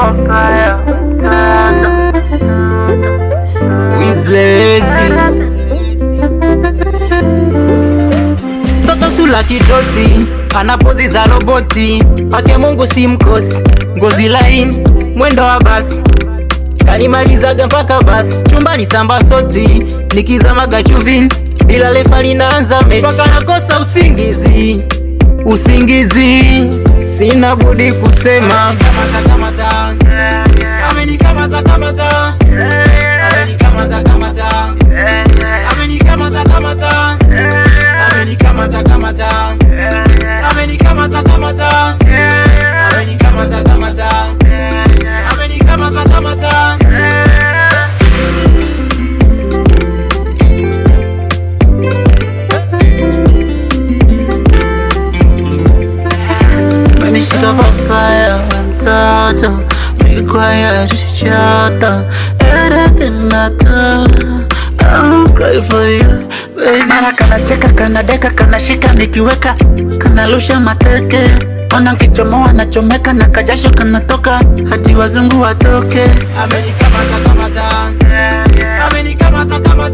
papaya Wizlezi Toto sula kidoti ana pozi za roboti pake Mungu si mkosi ngozi laini mwendo wa basi kanimalizaga mpaka basi chumbani samba soti nikizamaga chuvini bila lefa linaanza mechi mpaka nakosa usingizi usingizi sina budi kusema kamata, kamata. Amenikamata, kamata. Amenikamata, kamata. Amenikamata, kamata. Amenikamata, kamata. Amenikamata, kamata. Amenikamata, kamata. Amenikamata, kamata. Menishika papaya mtoto Require shata Everything I do I'll cry for you baby Mara kanacheka kanadeka kanashika nikiweka Kanarusha mateke Ona nkichomoa nachomeka na kajasho kanatoka hadi wazungu watoke Amenikamata, kamata. Amenikamata, kamata.